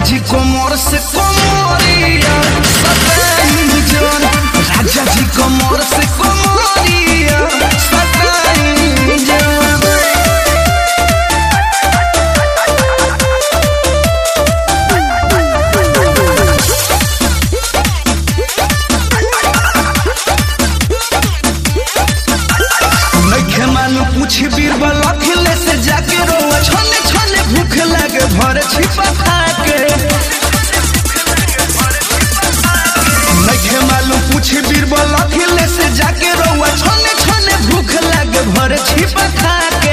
जी कोमर से कोमरिया सताई जन राजा जी कोमर से कोमरिया सताई जन नइखे मालूम पूछ बीरबल अखिले से जाके रोवा छने छने भूख लागे भर छिपा खाके नइखे मालूम पूछ बीरबल अखिले से जाके रोवा छने छने भूख लागे भर छिपा खाके